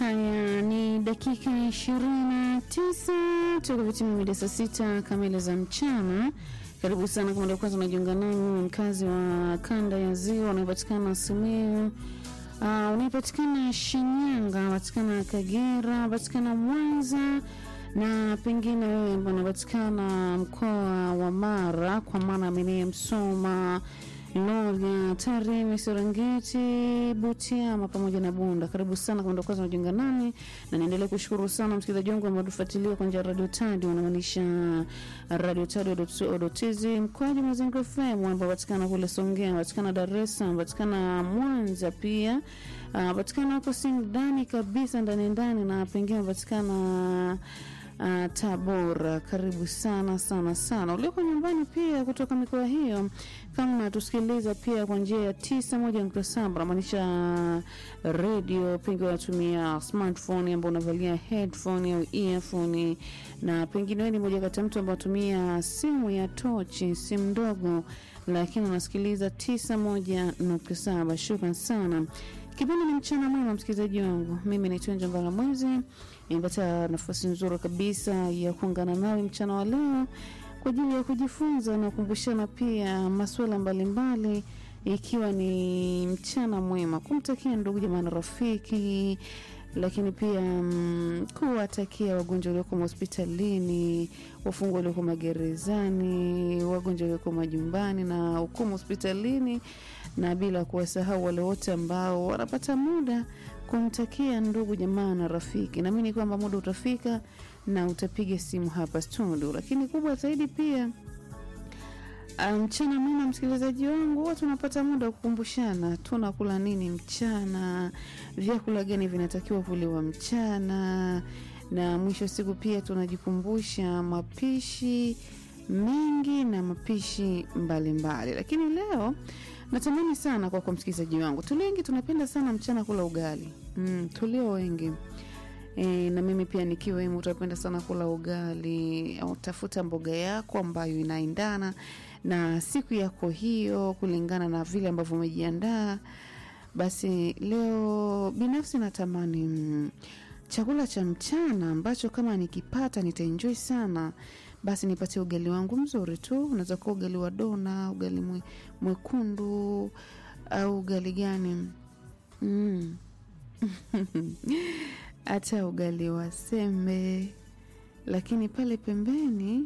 Haya ni dakika ishirini na tisa toka vitimia mida saa sita kamili za mchana. Karibu sana kama ndio kwanza unajiunga nami, mkazi wa kanda ya ziwa unaopatikana Simiyu, uh, unaopatikana Shinyanga, unapatikana Kagera, unapatikana Mwanza na pengine wewe ambao unapatikana mkoa wa Mara, kwa maana amenee Msoma Lolya, Tarime, Serengeti, Butiama pamoja na Bunda. Karibu sana kama ndio kwanza unajiunga nami, na niendelee kushukuru sana msikilizaji wangu ambao tufuatilia kwa njia ya Radio Tadi, unamaanisha Radio Tadi.co.tz, mkoaji Mazingira FM ambao patikana kule Songea, patikana Dar es Salaam, patikana Mwanza pia uh, patikana huko Singidani kabisa ndani ndani, na pengine patikana uh, Tabora. Karibu sana sana sana ulioko nyumbani pia kutoka mikoa hiyo, kama unatusikiliza pia kwa njia ya tisa moja nukta saba namaanisha redio, pengine unatumia smartphone ambao unavalia headphone au earphone, na pengine wewe ni moja kati ya mtu ambao unatumia simu ya tochi, simu ndogo, lakini unasikiliza tisa moja nukta saba. Shukran sana. Kipindi ni mchana mwema, msikilizaji wangu. Mimi naitwa Njambala Mwezi, nimepata nafasi nzuri kabisa ya kuungana nawe mchana wa leo kwa ajili ya kujifunza na kukumbushana pia masuala mbalimbali, ikiwa ni mchana mwema, kumtakia ndugu jamaa na rafiki, lakini pia mm, kuwatakia wagonjwa walioko hospitalini, wafungwa walioko magerezani, wagonjwa walioko majumbani na hukumu hospitalini na bila kuwasahau wale wote ambao wanapata muda kumtakia ndugu jamaa na rafiki. Naamini kwamba muda utafika na utapiga simu hapa studio, lakini kubwa zaidi pia mchana mwema, msikilizaji wangu, watu tunapata muda wa kukumbushana tunakula nini mchana, vyakula gani vinatakiwa kuliwa mchana, na mwisho siku pia tunajikumbusha mapishi mengi na mapishi mbalimbali mbali. Lakini leo natamani sana kwa kwa msikilizaji wangu, tulio wengi tunapenda sana mchana kula ugali mm, tulio wengi e, na mimi pia nikiwemo utapenda sana kula ugali au tafuta mboga yako ambayo inaendana na siku yako hiyo kulingana na vile ambavyo umejiandaa. Basi leo binafsi natamani mm, chakula cha mchana ambacho kama nikipata nitaenjoy sana basi nipatie ugali wangu mzuri tu. Unaweza kuwa ugali wa dona, ugali mwe, mwekundu au ugali gani mm. hata ugali wa sembe, lakini pale pembeni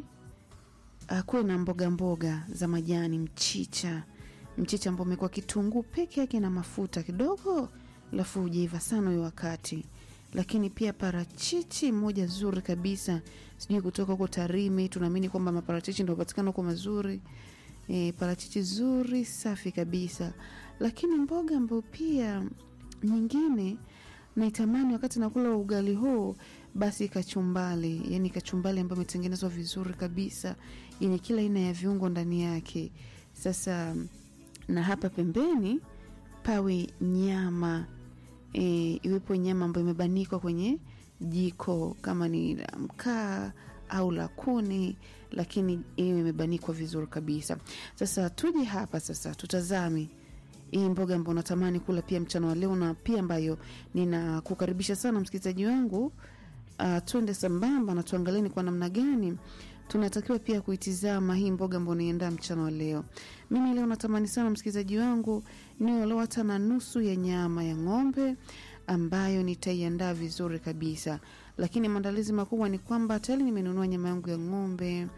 akuwe na mboga mboga za majani, mchicha mchicha ambao umekuwa kitunguu peke yake na mafuta kidogo, alafu hujaiva sana huyo wakati lakini pia parachichi moja zuri kabisa, sijui kutoka huko Tarime. Tunaamini kwamba maparachichi ndio patikana huko mazuri e, parachichi zuri safi kabisa. Lakini mboga ambayo pia nyingine naitamani wakati nakula ugali huu, basi kachumbali, yani kachumbali ambayo imetengenezwa vizuri kabisa, yenye kila aina ya viungo ndani yake. Sasa na hapa pembeni pawe nyama E, iwepo nyama ambayo imebanikwa kwenye jiko kama ni la mkaa au la kuni, lakini iwe imebanikwa vizuri kabisa. Sasa tuje hapa sasa, tutazame hii mboga ambayo natamani kula pia mchana wa leo, na pia ambayo ninakukaribisha sana msikilizaji wangu, uh, twende sambamba na tuangalieni kwa namna gani tunatakiwa pia kuitizama hii mboga ambayo niendaa mchana wa leo. Mimi leo natamani sana msikilizaji wangu niwe leo hata na nusu ya nyama ya ng'ombe ambayo nitaiandaa vizuri kabisa, lakini maandalizi makubwa ni kwamba tayari nimenunua nyama yangu ya ng'ombe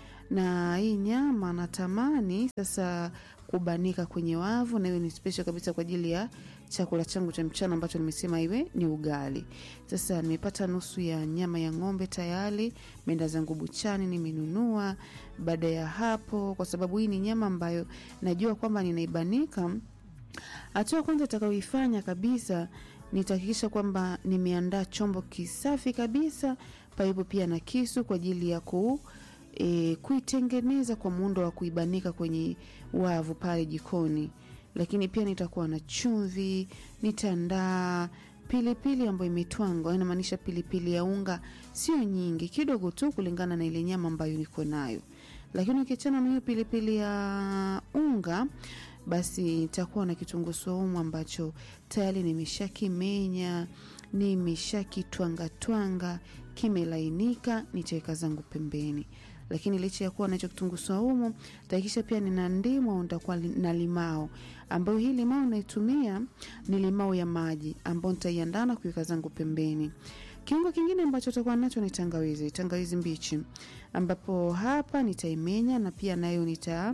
na hii nyama natamani sasa kubanika kwenye wavu, na iwe ni special kabisa kwa ajili ya chakula changu cha mchana ambacho nimesema iwe ni ugali. Sasa nimepata nusu ya nyama ya ng'ombe tayari, meenda zangu buchani nimenunua. Baada ya hapo, kwa sababu hii ni nyama ambayo najua kwamba ninaibanika, hatua kwanza itakayoifanya kabisa nitahakikisha kwamba nimeandaa chombo kisafi kabisa, paipo pia na kisu kwa ajili ya ku E, kuitengeneza kwa muundo wa kuibanika kwenye wavu pale jikoni, lakini pia nitakuwa na chumvi, nitaandaa pilipili ambayo imetwangwa, inamaanisha pilipili ya unga, sio nyingi, kidogo tu kulingana na ile nyama ambayo niko nayo. Lakini ukiachana na hiyo pilipili ya unga, basi nitakuwa na kitunguu saumu ambacho tayari nimeshakimenya nimeshakitwangatwanga kimelainika, nitaweka zangu pembeni. Lakini licha ya kuwa nacho kitunguu saumu, tahakikisha pia nina ndimu au nitakuwa na limao, ambayo hii limao naitumia ni limao ya maji, ambayo nitaiandaa na kuweka zangu pembeni. Kiungo kingine ambacho takuwa nacho ni tangawizi, tangawizi mbichi, ambapo hapa nitaimenya na pia nayo nita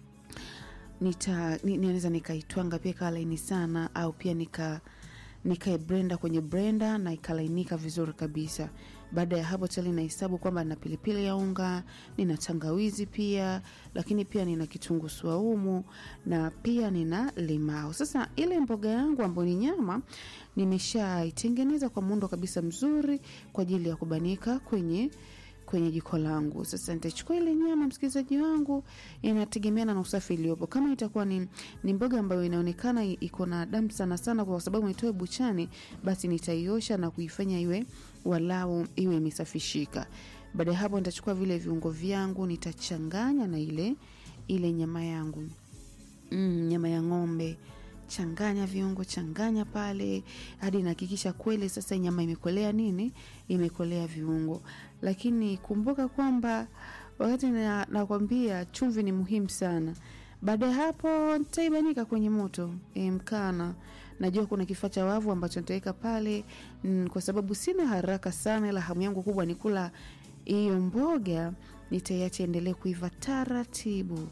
nita naweza nikaitwanga pia ikawa laini sana, au pia nika nikaibrenda kwenye brenda na ikalainika vizuri kabisa. Baada ya hapo tayari nahesabu kwamba nina pilipili ya unga, nina tangawizi pia, lakini pia nina kitunguu swaumu na pia nina limao. Sasa ile mboga yangu ambayo ni nyama nimeshaitengeneza kwa muundo kabisa mzuri kwa ajili ya kubanika kwenye kwenye jiko langu. Sasa nitachukua ile nyama, msikilizaji wangu, inategemeana na usafi iliyopo. Kama itakuwa ni, ni mboga ambayo inaonekana iko na damu sana sana, kwa sababu nitoe buchani, basi nitaiosha na kuifanya iwe walau iwe imesafishika. Baada ya hapo, nitachukua vile viungo vyangu, nitachanganya na ile ile nyama yangu mm, nyama ya ng'ombe changanya viungo, changanya pale hadi nahakikisha kweli sasa nyama imekolea nini, imekolea viungo. Lakini kumbuka kwamba wakati nakwambia na chumvi ni muhimu sana. Baada ya hapo nitaibanika kwenye moto e, mkana. Najua kuna kifaa cha wavu ambacho nitaweka pale mm, kwa sababu sina haraka sana, ila hamu yangu kubwa ni kula hiyo mboga. Nitaiacha endelee kuiva taratibu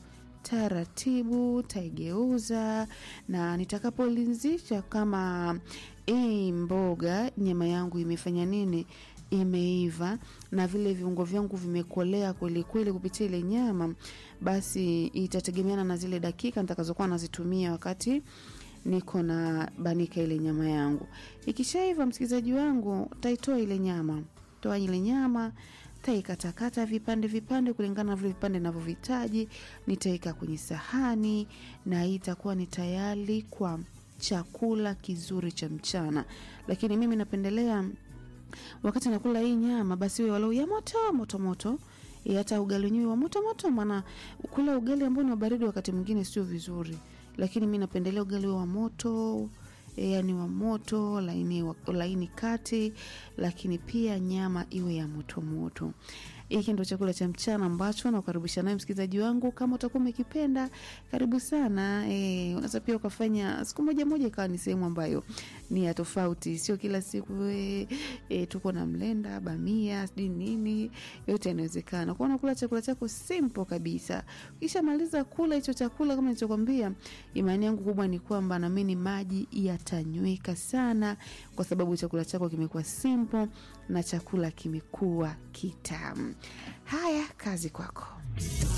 taratibu taigeuza na nitakapolinzisha kama hii mboga nyama yangu imefanya nini, imeiva na vile viungo vyangu vimekolea kwelikweli kupitia ile nyama, basi itategemeana na zile dakika nitakazokuwa nazitumia wakati niko na banika ile nyama yangu. Ikishaiva, msikilizaji wangu, taitoa ile nyama, toa ile nyama taikatakata vipande vipande kulingana na vile vipande navyohitaji. Nitaweka kwenye sahani na hii itakuwa ni tayari kwa chakula kizuri cha mchana. Lakini mimi napendelea wakati nakula hii nyama, basi iwe walau ya moto moto moto, hata ugali wenyewe wa moto moto, maana kula ugali ambao ni wa baridi wakati mwingine sio vizuri, lakini mi napendelea ugali wa moto E, yani wa moto laini, wa, laini kati, lakini pia nyama iwe ya moto moto. Hiki ndo chakula cha mchana ambacho nakukaribisha naye msikilizaji wangu. Kama utakuwa umekipenda, karibu sana. E, unaweza pia ukafanya siku moja moja ikawa ni sehemu ambayo ni ya tofauti, sio kila siku e, e, tuko na mlenda, bamia, sijui nini, yote yanawezekana. Kwa unakula chakula chako simple kabisa. Ukishamaliza kula hicho chakula, kama nilichokwambia, imani yangu kubwa ni kwamba naamini maji yatanyweka sana, kwa sababu chakula chako kimekuwa simple na chakula kimekuwa kitamu. Haya, kazi kwako.